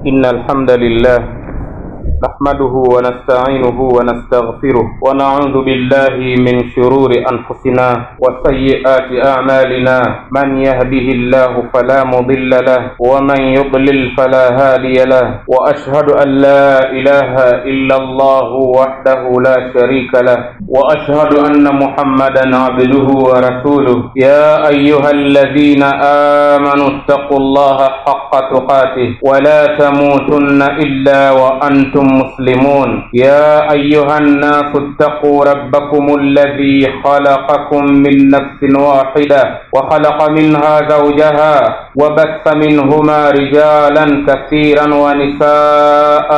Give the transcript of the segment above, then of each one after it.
إن الحمد لله نحمده ونستعينه ونستغفره ونعوذ بالله من شرور أنفسنا وسيئات أعمالنا من يهده الله فلا مضل له ومن يضلل فلا هادي له وأشهد أن لا إله إلا الله وحده لا شريك له وأشهد أن محمدا عبده ورسوله يا أيها الذين آمنوا اتقوا الله حق تقاته ولا تموتن إلا وأنتم مسلمون يا أيها الناس اتقوا ربكم الذي خلقكم من نفس واحدة وخلق منها زوجها وبث منهما رجالا كثيرا ونساء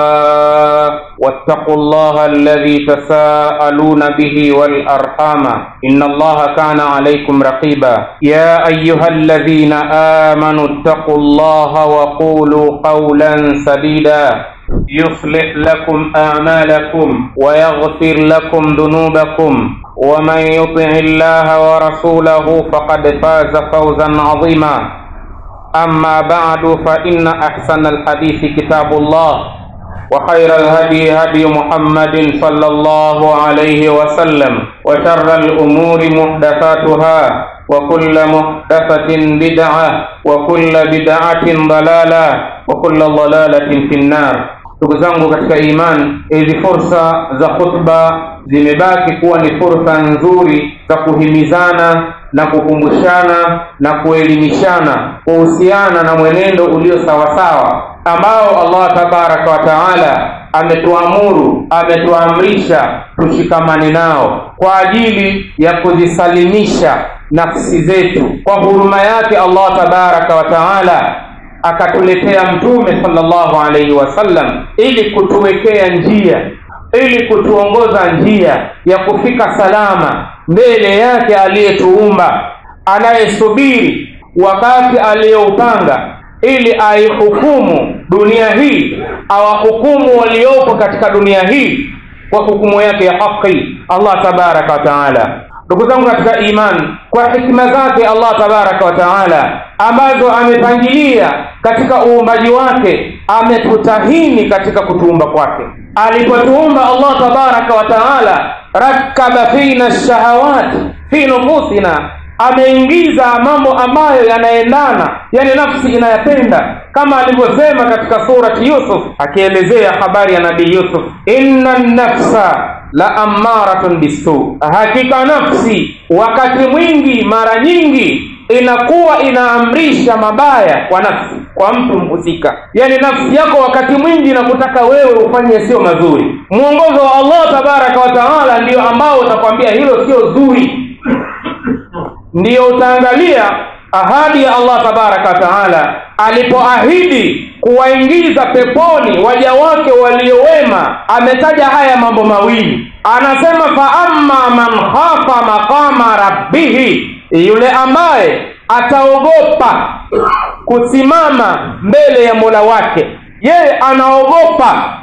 واتقوا الله الذي تساءلون به والأرحام إن الله كان عليكم رقيبا يا أيها الذين آمنوا اتقوا الله وقولوا قولا سديدا يصلح لكم أعمالكم ويغفر لكم ذنوبكم ومن يطع الله ورسوله فقد فاز فوزا عظيما أما بعد فإن أحسن الحديث كتاب الله وخير الهدي هدي محمد صلى الله عليه وسلم وشر الأمور محدثاتها وكل محدثة بدعة وكل بدعة ضلالة وكل ضلالة في النار ndugu zangu katika imani hizi fursa za khutba zimebaki kuwa ni fursa nzuri za kuhimizana na kukumbushana na kuelimishana kuhusiana na mwenendo ulio sawasawa ambao allah tabaraka wa taala ametuamuru ametuamrisha tushikamane nao kwa ajili ya kuzisalimisha nafsi zetu kwa huruma yake allah tabaraka wa taala akatuletea mtume sallallahu alaihi wasallam ili kutuwekea njia ili kutuongoza njia ya kufika salama mbele yake aliyetuumba anayesubiri wakati aliyoupanga ili aihukumu dunia hii awahukumu waliopo katika dunia hii kwa hukumu yake ya haki allah tabaraka wa taala ndugu zangu katika imani kwa hikima zake allah tabaraka wa taala ambazo amepangilia katika uumbaji wake ametutahini katika kutuumba kwake alipotuumba allah tabaraka wa taala rakaba fina shahawat fi nufusina ameingiza mambo ambayo yanaendana yani nafsi inayapenda kama alivyosema katika surati yusuf akielezea habari ya nabii yusuf inna nafsa la ammaratun bisu hakika nafsi wakati mwingi mara nyingi inakuwa inaamrisha mabaya kwa nafsi kwa mtu mhusika yaani nafsi yako wakati mwingi inakutaka wewe ufanye sio mazuri mwongozo wa allah tabaraka wa taala ndio ambao utakwambia hilo sio zuri ndiyo utaangalia ahadi ya allah tabaraka wa taala alipoahidi kuwaingiza peponi waja wake waliowema ametaja haya mambo mawili anasema faama man khafa maqama rabbihi yule ambaye ataogopa kusimama mbele ya mola wake yeye anaogopa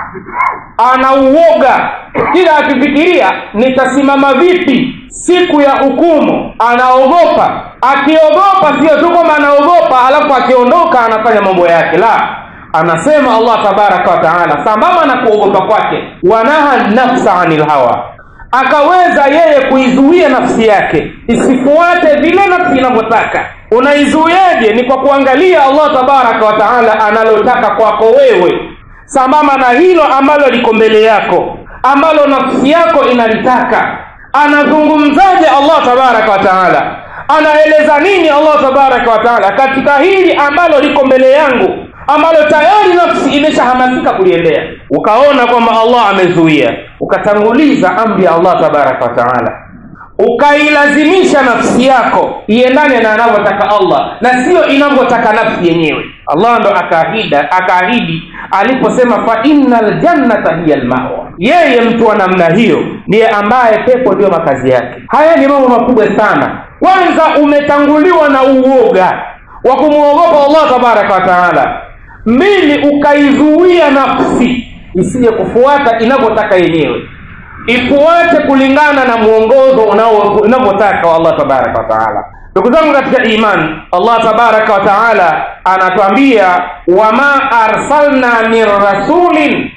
anauoga kila akifikiria nitasimama vipi siku ya hukumu anaogopa akiogopa sio tu kwamba anaogopa alafu akiondoka anafanya mambo yake la anasema allah tabaraka wa taala sambamba na kuogopa kwake wanaha nafsa anil hawa akaweza yeye kuizuia nafsi yake isifuate vile nafsi inavyotaka unaizuiaje ni kwa kuangalia allah tabaraka wa taala analotaka kwako wewe sambamba na hilo ambalo liko mbele yako ambalo nafsi yako inalitaka anazungumzaje allah tabaraka wa taala anaeleza nini allah tabaraka wa taala katika hili ambalo liko mbele yangu ambalo tayari nafsi imeshahamasika kuliendea ukaona kwamba allah amezuia ukatanguliza amri ya allah tabaraka wa taala ukailazimisha nafsi yako iendane na anavyotaka allah na siyo inavyotaka nafsi yenyewe allah ndo akaahida akaahidi aliposema fa inna ljannata hiya lmawa yeye mtu wa namna hiyo ndiye ambaye pepo ndiyo makazi yake haya ni mambo makubwa sana kwanza umetanguliwa na uoga wa kumwogopa allah tabaraka wa taala mbili ukaizuia nafsi isije kufuata inavyotaka yenyewe ifuate kulingana na mwongozo unavyotaka wa allah tabaraka wataala ndugu zangu katika iman allah tabaraka wa taala anatuambia wama arsalna min rasulin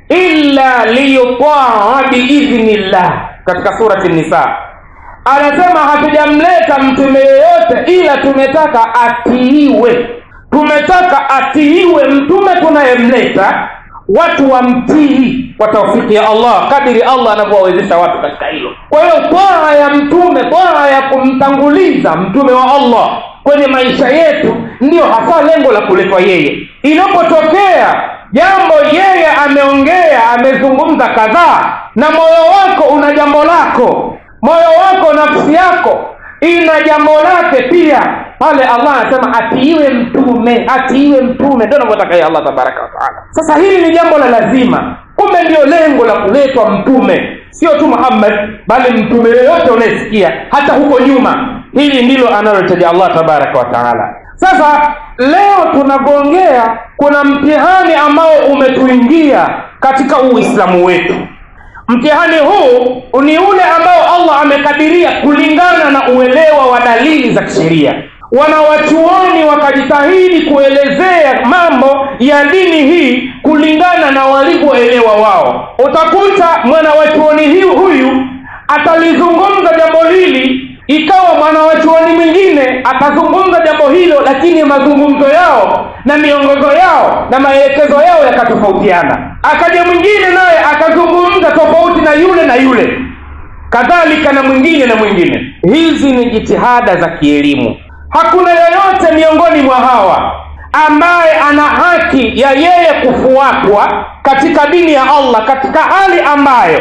illa liyutaa biidhnillah katika surati nisa anasema hatujamleta mtume yeyote ila tumetaka atiiwe tumetaka atiiwe mtume tunayemleta watu wamtii kwa taufiki ya allah kadiri allah anavyowawezesha watu katika hilo kwa hiyo twaa ya mtume twaa ya kumtanguliza mtume wa allah kwenye maisha yetu ndiyo hasa lengo la kuletwa yeye inapotokea jambo yeye ameongea amezungumza kadhaa na moyo wako una jambo lako moyo wako nafsi yako ina jambo lake pia pale allah anasema atiiwe mtume atiiwe mtume ndio anavyotaka yeye allah tabaraka wataala sasa hili ni jambo la lazima kumbe ndio lengo la kuletwa mtume sio tu muhammad bali mtume yoyote unayesikia hata huko nyuma hili ndilo analolitaja allah tabaraka wataala sasa leo tunavyoongea kuna mtihani ambao umetuingia katika uislamu wetu mtihani huu ni ule ambao allah amekadiria kulingana na uelewa wa dalili za kisheria wanawachuoni wakajitahidi kuelezea mambo ya dini hii kulingana na walivyoelewa wao utakuta mwanawachuoni huyu atalizungumza jambo hili ikawa mwanawachuoni mwingine atazungumza jambo hilo lakini mazungumzo yao na miongozo yao na maelekezo yao yakatofautiana akaja mwingine naye akazungumza tofauti na yule na yule kadhalika na mwingine na mwingine hizi ni jitihada za kielimu hakuna yoyote miongoni mwa hawa ambaye ana haki ya yeye kufuatwa katika dini ya allah katika hali ambayo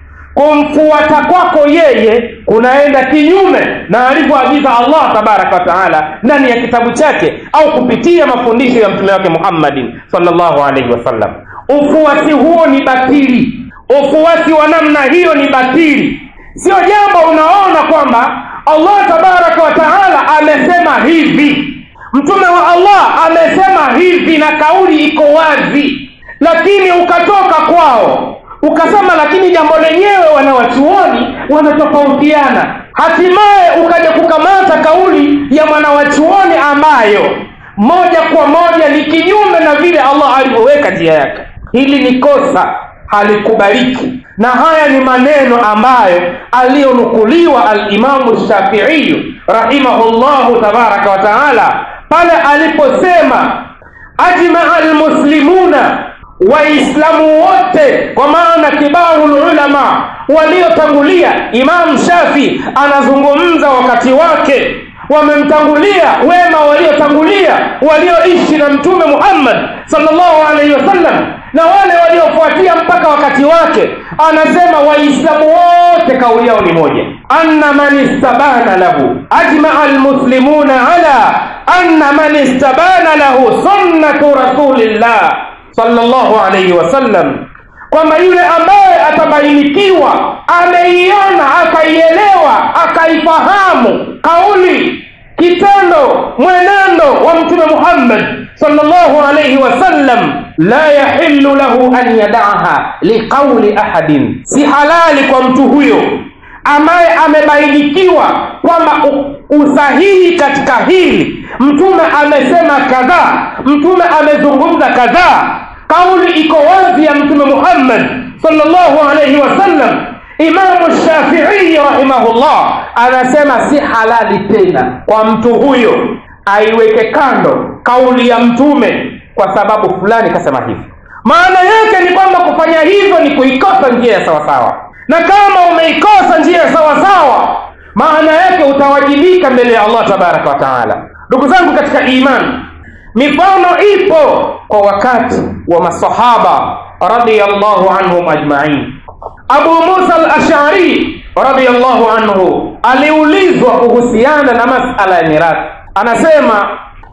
kumfuata kwako yeye kunaenda kinyume na alivyoagiza allah tabaraka wataala ndani ya kitabu chake au kupitia mafundisho ya mtume wake muhammadin salllahu alaihi wasallam ufuasi huo ni batili ufuasi wa namna hiyo ni batili sio jambo unaona kwamba allah tabaraka wataala amesema hivi mtume wa allah amesema hivi na kauli iko wazi lakini ukatoka kwao ukasema lakini jambo lenyewe wanawachuoni wanatofautiana hatimaye ukaja kukamata kauli ya mwanawachuoni ambayo moja kwa moja ni kinyume na vile allah alivyoweka njia yake hili ni kosa halikubaliki na haya ni maneno ambayo aliyonukuliwa alimamu shafiiyu rahimahullahu tabaraka wa taala pale aliposema ajmaa almuslimuna waislamu wote kwa maana kibaru lulama waliotangulia imam shafi anazungumza wakati wake wamemtangulia wema waliotangulia walioishi na mtume muhammad salllahu alaihi wasallam na wale waliofuatia mpaka wakati wake anasema waislamu wote kauli yao ni moja anna man istabana lahu ajmaa almuslimuna ala anna man istabana lahu sunnatu rasulillah sallallahu alaihi wasallam kwamba yule ambaye atabainikiwa ameiona akaielewa akaifahamu kauli kitendo mwenendo wa mtume muhammad sallallahu alaihi wasallam la yahillu lahu an yadaha liqauli ahadin si halali kwa mtu huyo ambaye amebainikiwa kwamba usahihi katika hili mtume amesema kadhaa mtume amezungumza kadhaa kauli iko wazi ya mtume muhammad salllahu alaihi wasallam imamu shafiii rahimahullah anasema si halali tena kwa mtu huyo aiweke kando kauli ya mtume kwa sababu fulani kasema hivi maana yake ni kwamba kufanya hivyo ni kuikosa njia ya sawasawa na kama umeikosa njia ya sawasawa maana yake utawajibika mbele ya allah tabaraka wa taala ndugu zangu katika imani mifano ipo kwa wakati wa masahaba radiallahu anhum ajmain abu musa al-ashari radiallahu anhu aliulizwa kuhusiana na masala ya mirathi anasema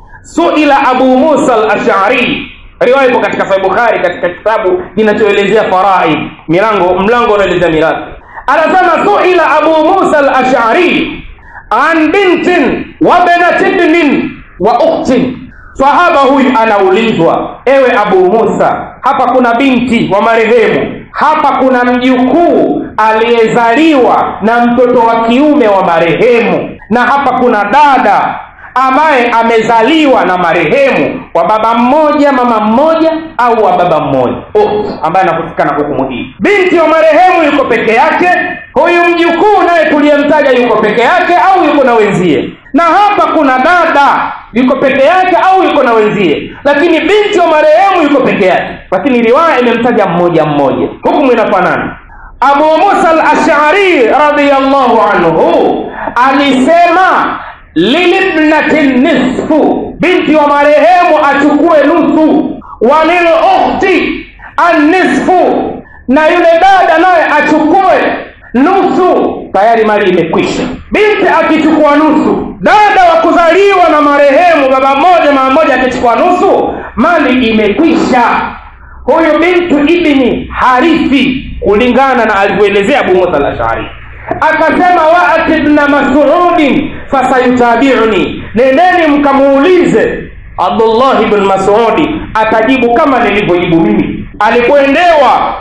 suila abu musa al-ashari riwaya ipo katika sahih bukhari katika kitabu kinachoelezea faraid milango mlango unaelezea mirathi anasema suila abu musa al-ashari an bintin wa benatibnin wa uktin sahaba huyu anaulizwa ewe abu musa hapa kuna binti wa marehemu hapa kuna mjukuu aliyezaliwa na mtoto wa kiume wa marehemu na hapa kuna dada ambaye amezaliwa na marehemu wa baba mmoja mama mmoja au wa baba mmoja Ukhti, ambaye anahusika na hukumu hii binti wa marehemu yuko peke yake huyu mjukuu naye tuliyemtaja yuko peke yake au yuko na wenzie na hapa kuna dada yuko peke yake au yuko na wenzie lakini binti wa marehemu yuko peke yake lakini riwaya imemtaja mmoja mmoja hukumu inafanana abu musa al-ashari radiyallahu anhu alisema lilibnati nisfu binti wa marehemu achukue nusu walilukhti annisfu na yule dada naye achukue nusu tayari mali imekwisha binti akichukua nusu dada wa kuzaliwa na marehemu baba mmoja mama mmoja akichukua nusu mali imekwisha huyu bintu ibni harithi kulingana na alivyoelezea abu musa al-ashari akasema waati bna masudin fasayutabiuni nendeni mkamuulize abdullahi bn masudi atajibu kama nilivyojibu mimi alipoendewa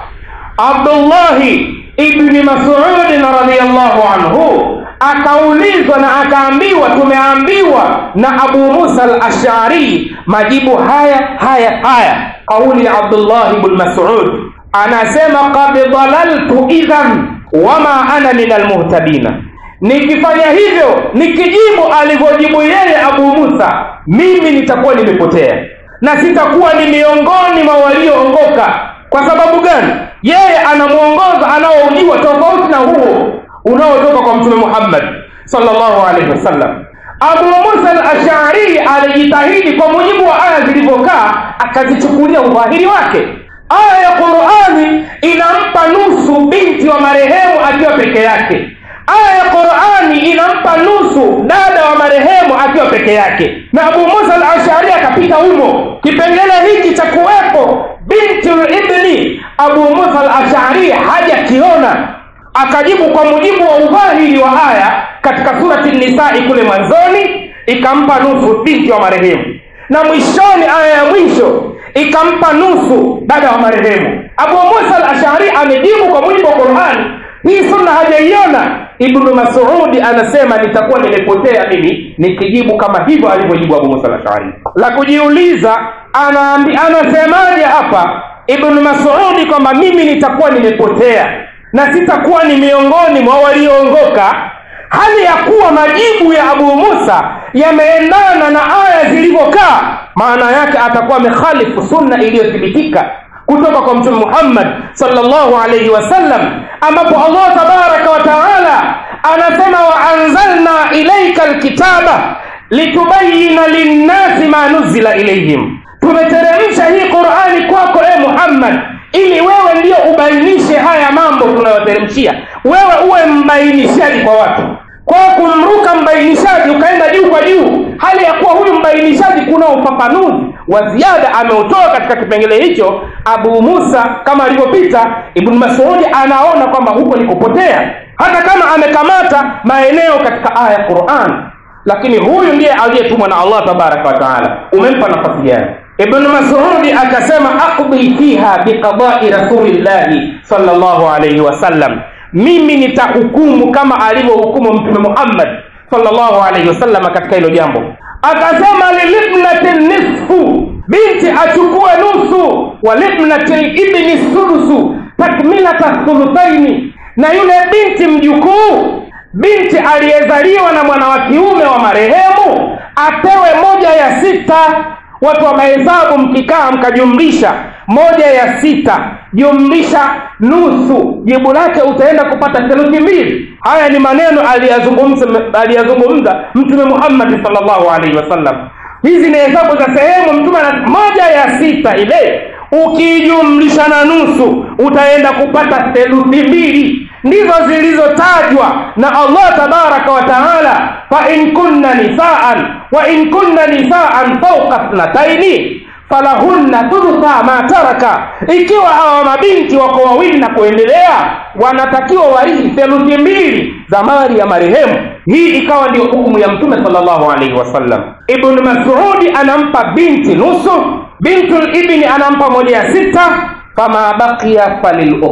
abdullahi ibni masudin radiallahu anhu akaulizwa na akaambiwa tumeambiwa na abu musa al-ashari majibu haya haya haya kauli ya abdullahi bn masud anasema kad dalaltu idhan wama ana min almuhtadina nikifanya hivyo nikijibu alivyojibu yeye abu musa mimi nitakuwa nimepotea na sitakuwa ni miongoni mwa walioongoka kwa sababu gani yeye anamwongoza anaoujua tofauti na huo unaotoka kwa mtume muhammad sallallahu alaihi wasallam abu musa al-ashari alijitahidi kwa mujibu wa aya zilivyokaa akazichukulia udhahiri wake aya ya qurani inampa nusu binti wa marehemu akiwa peke yake aya ya qurani inampa nusu dada wa marehemu akiwa peke yake na abu musa al ashari akapita humo kipengele hiki cha kuwepo binti libni abu musa al ashari hajakiona akajibu kwa mujibu wa udhahiri wa aya katika surati nisai kule mwanzoni ikampa nusu binti wa marehemu na mwishoni aya ya mwisho ikampa nusu dada wa marehemu abu musa al ashari amejibu kwa mujibu wa qurani hii sunna hajaiona ibnu masudi anasema nitakuwa nimepotea mimi nikijibu kama hivyo alivyojibu abu musa al ashari la kujiuliza anaambi anasemaje hapa ibnu masudi kwamba mimi nitakuwa nimepotea na sitakuwa ni miongoni mwa walioongoka hali ya kuwa majibu ya abu musa yameendana na aya zilivyokaa maana yake atakuwa amekhalifu sunna iliyothibitika kutoka kwa mtume muhammad salllahu alaihi wasallam ambapo allah tabaraka wa taala anasema waanzalna ilaika lkitaba litubayina linnasi ma nuzila ilaihim tumeteremsha hii qurani kwako e muhammad ili wewe ndiyo ubainishe haya mambo tunayoteremshia wewe uwe mbainishaji kwa watu kwa kumruka mbainishaji ukaenda juu kwa juu hali ya kuwa huyu mbainishaji kuna ufafanuzi wa ziada ameutoa katika kipengele hicho abu musa kama alivyopita ibnu masudi anaona kwamba huko ni kupotea hata kama amekamata maeneo katika aya ya quran lakini huyu ndiye aliyetumwa na allah tabaraka wa taala umempa nafasi gani ibnu masudi akasema aqdi fiha biqadai rasulillahi salllahu alaihi wasallam mimi nitahukumu kama alivyohukumu mtume muhammad salllahu alaihi wasallam katika hilo jambo akasema lilibnati nisfu binti achukue nusu walibnati libni sulusu takmilata thuluthaini na yule binti mjukuu binti aliyezaliwa na mwana wa kiume wa marehemu apewe moja ya sita watu wa mahesabu mkikaa mkajumlisha moja ya sita jumlisha nusu jibu lake utaenda kupata theluthi mbili haya ni maneno aliyazungumza aliyazungumza mtume muhammadi salllahu alaihi wasallam hizi ni hesabu za sehemu mtume ana moja ya sita ile ukiijumlisha na nusu utaenda kupata theluthi mbili ndizo zilizotajwa na allah tabaraka wa taala fain kunna nisaan wa in kunna nisaan fauka thnataini falahunna thulutha ma taraka ikiwa hawa mabinti wako wawili na kuendelea wanatakiwa warithi theluthi mbili za mali ya marehemu hii ikawa ndio hukumu ya mtume salllahu alaihi wasallam ibnu masudi anampa binti nusu bintu libni anampa moja ya sita fama bakia falilukhti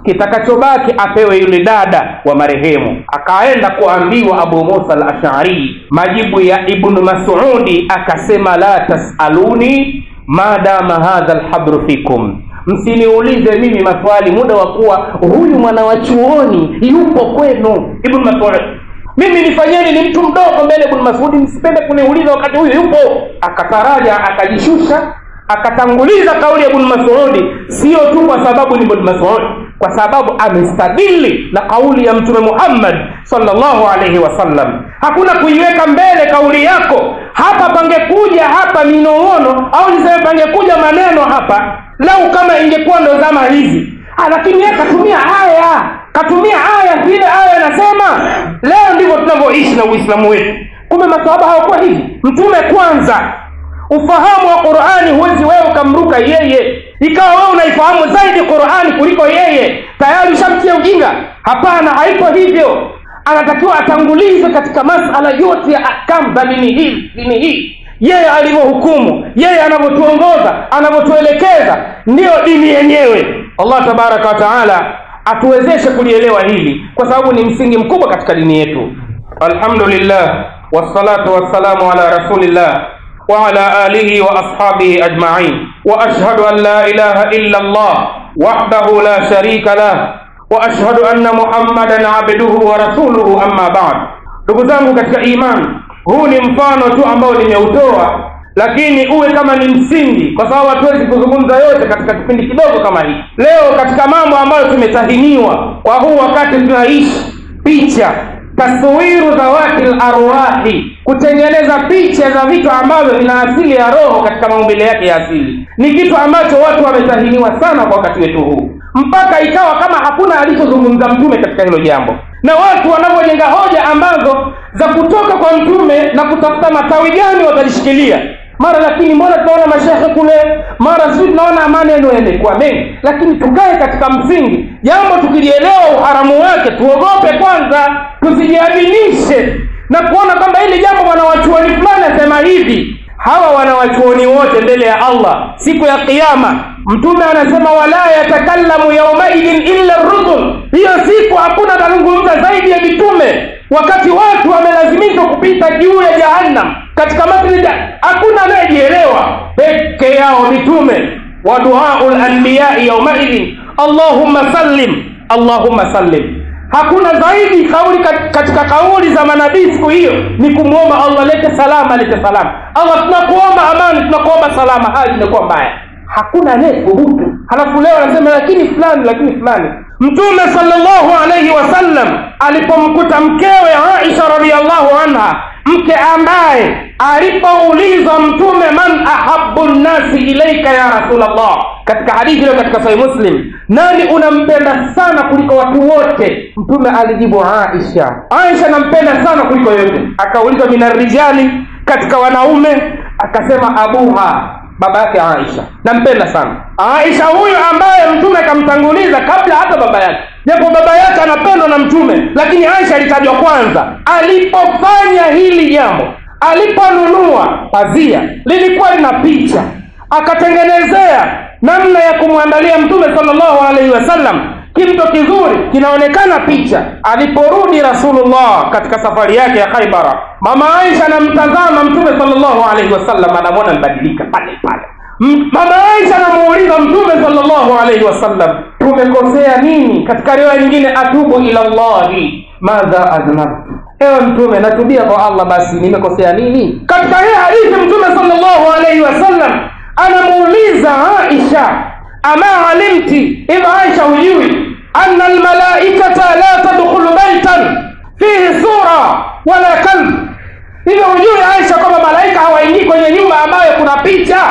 kitakachobaki apewe yule dada wa marehemu akaenda kuambiwa abu musa al ashari majibu ya ibnu masudi akasema la tasaluni madama hadha lhabru fikum msiniulize mimi maswali muda wa kuwa huyu mwana wa chuoni yupo kwenu ibnu masud mimi nifanyeni ni mtu mdogo mbele ibnu masudi msipende kuniuliza wakati huyu yupo akataraja akajishusha akatanguliza kauli ya ibnu masudi sio tu kwa sababu ni ibnu masud kwa sababu amestadili na kauli ya mtume muhammad salllahu alaihi wasallam hakuna kuiweka mbele kauli yako hapa pangekuja hapa minong'ono au niseme pangekuja maneno hapa lau kama ingekuwa ndo zama hizi ah, lakini yeye katumia aya katumia aya vile aya inasema leo ndivyo tunavyoishi na uislamu wetu kumbe masahaba hawakuwa hivi mtume kwanza ufahamu wa qurani huwezi wewe ukamruka yeye ikawa wewe unaifahamu zaidi qurani kuliko yeye tayari ushamtia ujinga hapana haipo hivyo anatakiwa atangulizwe katika masala yote ya akam za dini hii dini hii yeye alivyohukumu yeye anavyotuongoza anavyotuelekeza ndiyo dini yenyewe allah tabaraka wa taala atuwezeshe kulielewa hili kwa sababu ni msingi mkubwa katika dini yetu alhamdulillah wassalatu wassalamu ala rasulillah وعلى آله وأصحابه أجمعين وأشهد أن لا إله إلا الله وحده لا شريك له وأشهد أن محمدا عبده ورسوله أما بعد ndugu zangu katika imani huu ni mfano tu ambao nimeutoa lakini uwe kama ni msingi kwa sababu hatuwezi kuzungumza yote katika kipindi kidogo kama hii leo katika mambo ambayo tumetahiniwa kwa huu wakati tunaishi picha taswiru dhawati larwahi kutengeneza picha za vitu ambavyo vina asili ya roho katika maumbile yake ya asili ni kitu ambacho watu wametahiniwa sana kwa wakati wetu huu mpaka ikawa kama hakuna alichozungumza mtume katika hilo jambo na watu wanavyojenga hoja ambazo za kutoka kwa mtume na kutafuta matawi gani watalishikilia mara lakini mbona tunaona mashehe kule mara sijui tunaona maneno yamekuwa mengi lakini tukae katika msingi jambo tukilielewa uharamu wake tuogope kwanza tusijiaminishe na kuona kwamba hili jambo mwanawachuoni fulani asema hivi hawa wanawachuoni wote mbele ya allah siku ya kiama mtume anasema wala yatakallamu yaumaidin illa rusul hiyo siku hakuna atazungumza zaidi ya mitume wakati watu wamelazimishwa kupita juu ya jahannam katika matni hakuna anayejielewa peke yao mitume wa duau lanbiyai yaumaidin allahumma sallim allahumma sallim hakuna zaidi kauli katika kauli za manabii siku hiyo ni kumwomba allah lete salama lete salama allah tunakuomba amani tunakuomba salama hali imekuwa mbaya hakuna anayethubutu halafu leo anasema lakini fulani lakini fulani mtume salllahu alaihi wasallam alipomkuta mkewe aisha radiallahu anha mke ambaye alipoulizwa mtume man ahabu nnasi ilaika ya rasulllah katika hadithi iliyo katika sahih muslim nani unampenda sana kuliko watu wote mtume alijibu aisha aisha nampenda sana kuliko yote akaulizwa minarijali katika wanaume akasema abuha baba yake aisha nampenda sana aisha huyu ambaye mtume akamtanguliza kabla hata baba yake japo baba yake anapendwa na mtume lakini aisha alitajwa kwanza alipofanya hili jambo aliponunua pazia lilikuwa lina picha akatengenezea namna ya kumwandalia mtume salllahu alaihi wasallam kimto kizuri kinaonekana picha aliporudi rasulullah katika safari yake ya khaibara mama aisha anamtazama mtume salllahu alaihi wasallam anamwona mbadilika pale pale mama aisha anamuuliza mtume salllahu alaihi wasallam tumekosea nini katika riwaya nyingine atubu ila llahi madha aznabtu ewe mtume natubia kwa allah basi nimekosea nini katika hii hadithi mtume salllahu alaihi wasallam anamuuliza aisha ama alimti hivi aisha hujui ana almalaikata la tadkhulu baitan fihi sura wala kalb hivyo hujui aisha kwamba malaika hawaingii kwenye nyumba ambayo kuna picha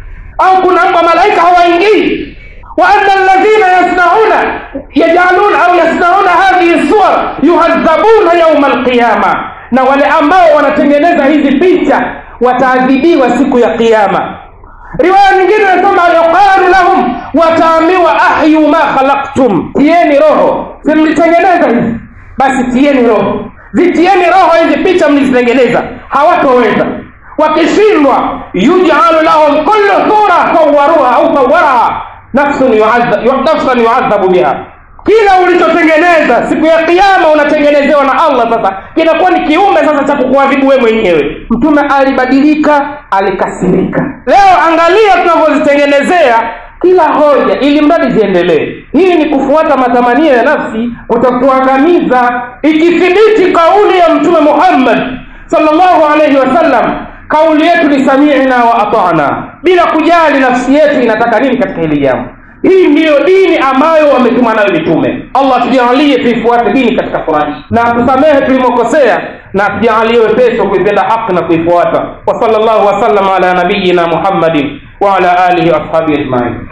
au kuna mbwa malaika hawaingii وأن الذين يصنعون يجعلون أو يصنعون هذه الصور يعذبون يوم القيامة na wale ambao wanatengeneza hizi picha wataadhibiwa siku ya kiyama riwaya nyingine inasema yuqalu lahum wataambiwa ahyu ma khalaqtum tieni roho simlitengeneza hizi basi tieni roho zitieni roho hizi picha mlizitengeneza hawatoweza wakishindwa yujalu lahum kullu sura sawaruha au sawaraha nafsun yuadhabu biha kila ulichotengeneza siku ya kiama unatengenezewa na allah sasa kinakuwa ni kiumbe sasa cha kukuadhibu wewe mwenyewe mtume alibadilika alikasirika leo angalia tunavyozitengenezea kila hoja ili mradi ziendelee hii ni kufuata matamanio ya nafsi kutakuangamiza ikithibiti kauli ya mtume muhammad salllahu alaihi wasallam kauli yetu ni samina wa atana bila kujali nafsi yetu inataka nini katika hili jambo hii ndiyo dini ambayo wametuma nayo mitume allah tujalie tuifuate dini katika furaha hii na tusamehe tulimokosea na tujalie wepesi wa kuipenda haki na kuifuata wa sala llahu wasallam ala nabiyina muhammadin وعلى آله وأصحابه أجمعين